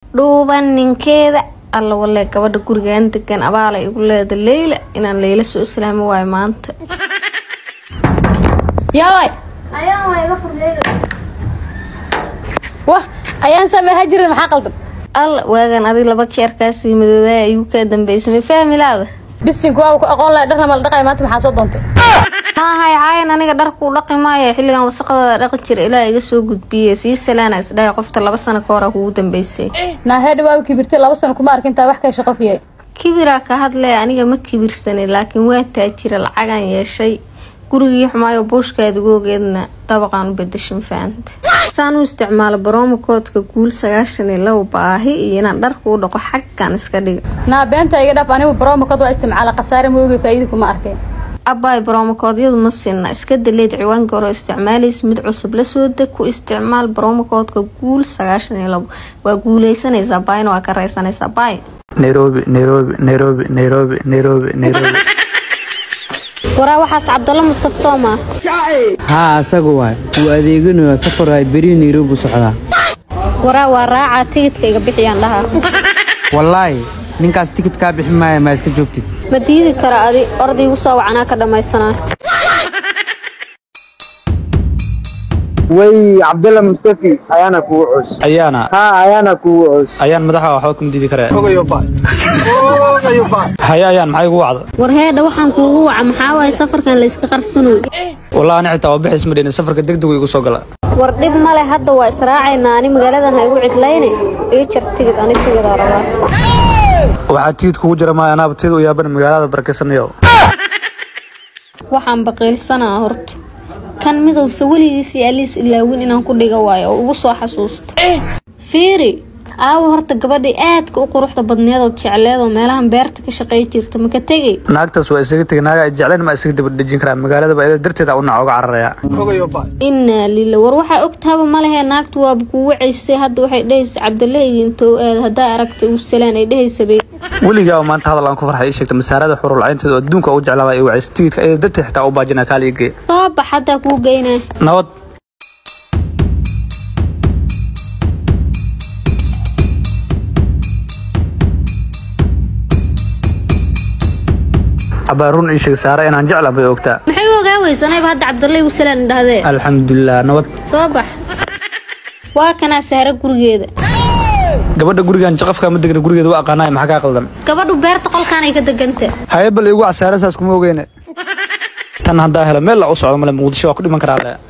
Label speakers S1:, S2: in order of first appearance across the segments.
S1: dhuuban ninkeeda alla walee gabadha gurigaan degan abaalay igu leeda leyla inaan leyla soo islaami waayo maanta
S2: yaaway wah ayaan sameeha jirin maxaa qaldan
S1: alla waagan adig laba jeerkaasii madoobaa ayuu kaa dambaysamay fahmilaada
S2: bisinku waa ku aqoon lahay dharna mala dhaqay maanta maxaa soo doontay
S1: maahay caayan aniga dharkuu dhaqi maayo xilligan wasaqdada dhaqi jira ilaa iga soo gudbiyey sii salaana isdhahay qofta laba sano ka hora kugu dambeysay
S2: naaheedha waa kibirtay laba sano kuma arkintaa wax kay shaqo fiyay
S1: kibiraa ka hadlaya aniga ma kibirsanay laakiin waa taajira lacagan yeeshay gurigii xumaayo buushkaada googeedna dabaqaan u bedashin fahanta saan u isticmaalo baroomakoodka guul sagaashan iyo labo baahi iyo inaan dharka u dhaqo xaggan iska dhiga
S2: naa beenta iga dhaf anigu baroomakad waa isticmaala khasaare moogi faa'iida kuma arkeen
S1: abbaay baroomakoodyadu ma sinna iska daleed ciwaanka hore isticmaalaysa mid cusub la soo deg ku isticmaal baroomakoodka guul sagaashan iyo labo waa guuleysanaysaa baayna waa ka raysanaysaa baay
S3: nairobi nairobi nairobi nairobi nairobi nairobi
S1: waraa waxaas cabdalla mustaf sooma
S4: haa asaga waay wuu adeeganayaa safar waay beri nairobi socdaa
S1: waraa waa raacaa tigidka iga bixiyaan dhahaa
S4: wallaahi ninkaas tikid kaa bixin maaya maa iska joogtid
S1: ma diidi kara adi ordaygu soo wacanaa ka dhammaysanaa
S5: way cabdalla mustafi ayaana kugu cus
S3: ayaana
S5: ha ayaana kugu cus
S3: ayaan madaxa waxba kuma diidi karee haye ayaan maxay igu wacda
S1: war heedha waxaan kuugu waca maxaa waaye safarkan layska qarsanoy
S3: wallahi ani xitaa waa bixis ma dhihin safarka degdegu igu soo gala
S1: war dhib male hadda waa israacaynaa ani magaaladan ha igu cidlayne ii jar tigid ani tigidaa rabaa
S3: waxaa tigid kugu jira maaya anaaba tiyada u yaaban magaalada barakeysanaya
S1: waxaan baqiilsanaa horta kan midowse weligiis iyo aliis ilaawin inaan ku dhiga waayo oo ugu soo xasuusta fiiri aawo horta gabadhii aadka u quruxda badneedood jecleedoo meelahan beerta ka shaqey jirta maka tegay
S3: naagtaas waa isaga tegay naaga ay jecleen ma isaga daba dhejin karaan magaalada ba iyada darteeda u naca uga cararaya
S1: innaa lila war waxaa ogtaaba ma lehe naagtu waaba kuu wacaysay hadda waxay dhehaysa cabdaleygi intoo aad haddaa aragta uu salaan ay dhehaysabe
S3: weligaa maanta hadal aan ku farxay ii sheegta masaarada xurul caynteeda oo adduunka ugu jeclaabaa i wacaysa tigidka iyada darteed xitaa u baajina kaali ii geeya
S1: soo bax haddaa kuu geynaa
S3: nabad abaa run ii sheeg saara inaan jeclaan bay ogtaa
S1: maxay u ogaa weysanayba hadda cabdaley uu salaan idhahdee
S3: alxamdulilah nabad
S1: soo bax waa kanaa saara gurigeeda
S3: gabadha gurigan jaqafka ma degna gurigeeda waa aqaanaay maxaa kaa qaldan
S1: gabadhu beerta qolkaanay ka deganta
S5: haye bal igu casaarasaas kuma ogeyne
S3: tan haddaa helo meel la u socdo male muqdisho waa ku dhiman karaa le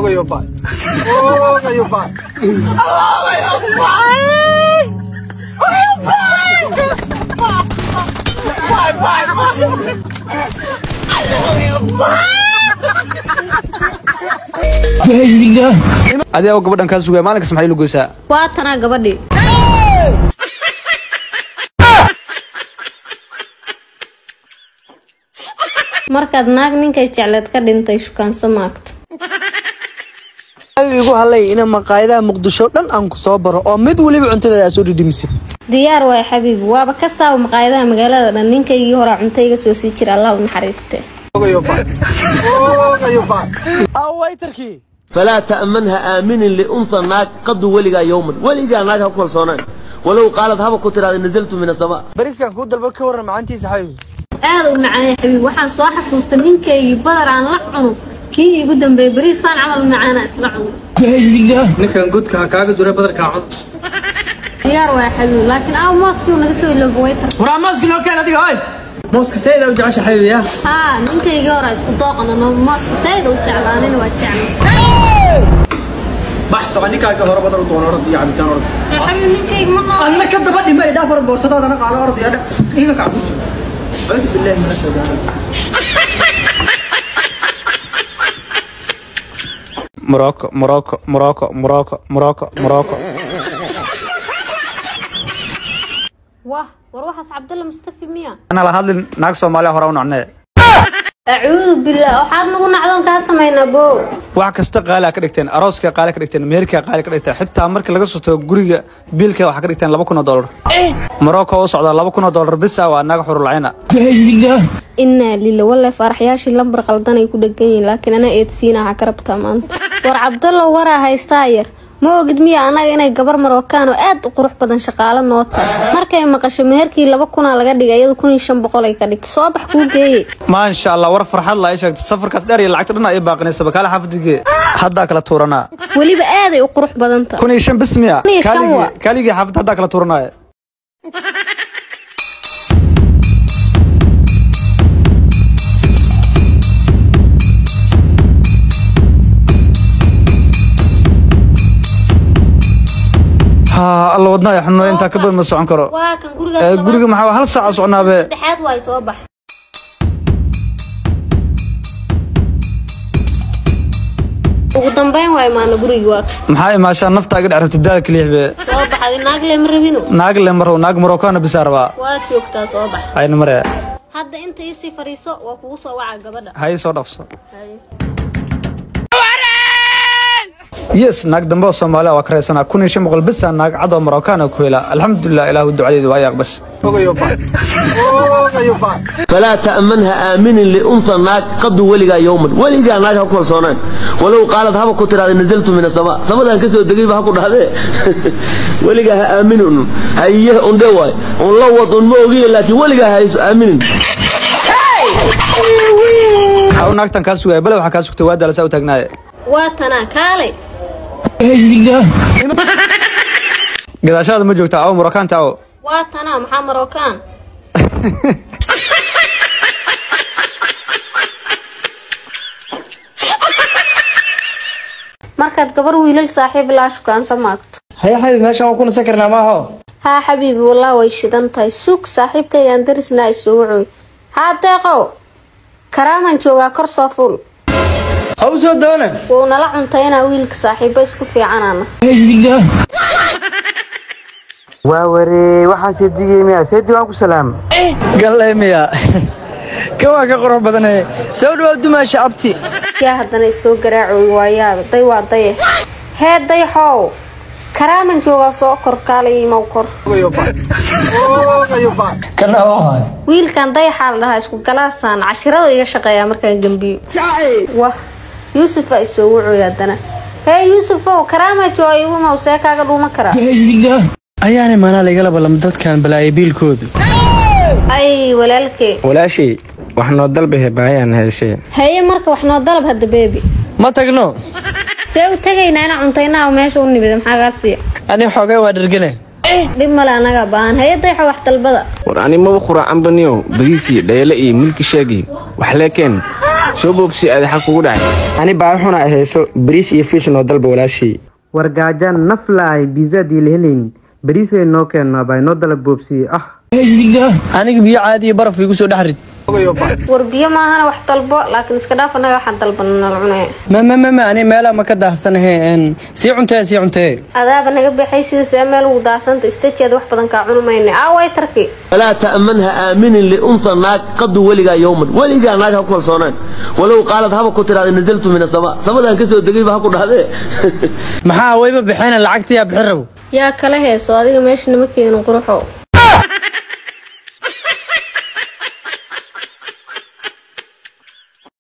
S3: adi aw gabadhan kaa sugaya maalinkas maxay lu goysaa
S1: waa tanaa gabadhii markaad naag ninkay jecleed ka dhintay shukaanso maagto
S5: igu halay ina maqaayadaha muqdisho dhan aan ku soo baro oo mid weliba cuntadeeda aad soo dhidhimisid
S1: diyaar waay xabiibi waaba ka saaba maqaayadaha magaalada dhan ninkaygii horaa cunto iga soo sii jira allah u naxariiste
S5: awaytarkii
S6: فلا تأمنها آمن لأنثى ناك قد ولقى يوما ولقى ناك هكول صونان ولو قالت هبا كنت نزلت من السماء
S5: bariskan kuu dalba ka waran macaantiisa xabiibi
S1: aada u macaanay xabiib waxaan soo xasuustay ninkaygii badar aan la cuno kii igu dambeeyay beriisaan camal macaana isla cuno
S3: ninkan godka ha kaaga dura badarkaa cun
S1: diyaar waay xabiib laakiin aaw mooskii uu naga soo ilooba waytar
S3: waraa mooska noo keen adiga oy mooska sayda u jecesha xabiibiya
S1: haa ninkaygii horaa isku dooqana no mooska sayda u jeclaanina waa jecla
S3: bax soco ninkaaga hore badar u doono orod iyo cabitaan orod
S1: ee xabiib ninkayga ma qabo
S3: adna ka daba dhima idhaa farad boorsadaadana qaado orod iyo iga kacbuso acuudu billahi min ashaytaan Morocco, Morocco, Morocco, Morocco, Morocco, Morocco.
S1: wah war waxaas cabdalla mustafi miya
S3: Ana la hadlin naag Soomaaliya hore u nacnee.
S1: acuudu billah waxaad nagu nacdoon kaa samaynaa bo
S3: wax kasta qaali ka dhigteen arooska qaali ka dhigteen meherka qaali ka dhigteen xitaa markii laga soo tago guriga biilka waxa ka dhigteen 2000 dollar Morocco oo socda 2000 dollar bis ah waa naga xurulcayna
S1: innaa lila walle faaraxyaashii lambar qaldan ay ku dhegan yihiin laakiin anaa eedsiina ha ka rabtaa maanta war cabdallo waraa haystaa yar ma ogid miya annaga inay gabar marookaan oo aad u qurux badan shaqaalo noo tahay markay maqasho meherkii laba kunaa laga dhigay iyadu kun iyo shan boqol ay ka dhigtay soo bax kuu geeye
S3: maasha allah war farxad la ay sheegtay safarkaas dheer iyo lacagta dhan ay baaqinaysa bakaale xaafadigee haddaa kala tuuranaa
S1: weliba aaday u qurux badan tahay
S3: kun iyo shan bis miya
S1: Kun iyo shan
S3: Kaaligii-
S1: waa.
S3: kaaligii xaafadda haddaa kala tuuranaya haa alla wadnaa xanuuna intaa ka badan ma socon karo
S1: waa kan gurigaas
S3: Ee,
S1: labaad-
S3: guriga maxaa hal saaca socnaabe
S1: saddexaad waay soo bax ugu dambeyn waay maana gurigii waa kan.
S3: maxaa imaashaa nafta iga dhex rabta daada kaliix be
S1: soo baxay naag le ma rabino
S3: naag le marrow naag marokana bisaa rabaa
S1: waad joogtaa soo bax
S3: ayna mare
S1: hadda inta isii fadhiiso waa kugu soo waca gabadha
S3: hay soo dhaqso
S1: Haye.
S3: yes naag dambe oo soomaaliya waa ka raysanaa kun iyo shan boqol bisa naag cad oo marokana ku hela alxamdulilah ilaahu ducadeedu waa aqbash
S6: فلا تأمنها آمن لأنثى ناك قد ولغا يوما ولغا ناك هكو صونان ولو قالت هبا كنت هذا نزلت من السماء سما دان كسو دغي با هكو دحده ولغا آمن هيه اون دواي اون لوود اون موغي لكن ولغا هايس آمن
S3: waxaa u naagtan kaa sugaya bale waxaa kaa sugtay waa daalasaa u taagnaaye
S1: waa tanaa kaale
S3: gadaashaada ma joogta awo marokanta awo
S1: waa tanaa maxaa marookaan markaad gabar wiilal saaxiib laa shukaansa maagto
S5: haya xabiib meeshan waan ku nasan karnaa maaho
S1: haa xabiibi wallah way shidan tahay suug saaxiibkaygaan darisnaa isugu cooy haa deeqow karaaman joogaa kor soo fuul
S5: ha u soo doona
S1: wuu nala cuntaynaa wiilka saaxiibo isku fiicanana
S7: waa waree waxaan seedigay miya seedi waan ku salaam
S5: galle miya kan waa ka qurux badane soo dhawaad dumaasha abti
S1: yaa haddana isoo garaacooy waayaaba day waa daye hee dayxow karaaman joogaa soo kor kaalay imaw kor
S5: kana waa
S1: wiilkan dayaxaa la dhahaa isku galaasaan cashirada iga shaqeeyaa markaan gembiyo wah yuusuf aa isoo wucooy haddana hee yuusufow karaama jooga igu maw see kaaga dhuuma karaa
S5: ayaana maanaa laigala ballam dadkan balaayo biilkooda
S1: ay walaalkee
S7: walaashii wax noo dalbahe baayaan heesee
S1: haye marka wax noo dalab hadda beebi
S5: ma tagno
S1: see u tegaynaa ina cuntaynaa oo meesha u nimid maxaa kaa siiya
S5: ani xoogay waa dhergane
S1: dhib male anaga baahan haye dayxa wax dalbada
S8: war ani maba quracanbaniyo badiisii dhayale iyo milki sheegi wax leekeen soo boobsi adaxa kugu dhacay
S7: ani baa xuna heeso bariis iyo fiish noo dalba walaashii
S4: war gaajaan naflaay biizaadii la helayn bariisay noo keenaa baa inoo dalab boobsiye ah
S5: aniga biyo caadi iyo baraf igu soo dhex rid
S1: war biyo maahana wax dalbo laakiin iska dhaaf anaga waxaan dalbana nala cunaya
S5: ma ma ma ma ani meelaa ma ka daahsanahe een, sii cuntee sii cuntee
S1: adaaba naga baxay sida see meel ugu daasanta istajeeda wax badan kaa cuni mayna aaway tarki
S6: فلا تأمنها آمن لأنثى ناك قد ولغا يوما ولغا ناك هكو صونان ولو قالت هبا كنت هذا نزلت من السماء سما دان كسو دغي با هكو دحده
S5: maxaa wayba bixina lacagtiyaa bixin rabo
S1: yaa kala heeso adiga meesha nama keenin quruxo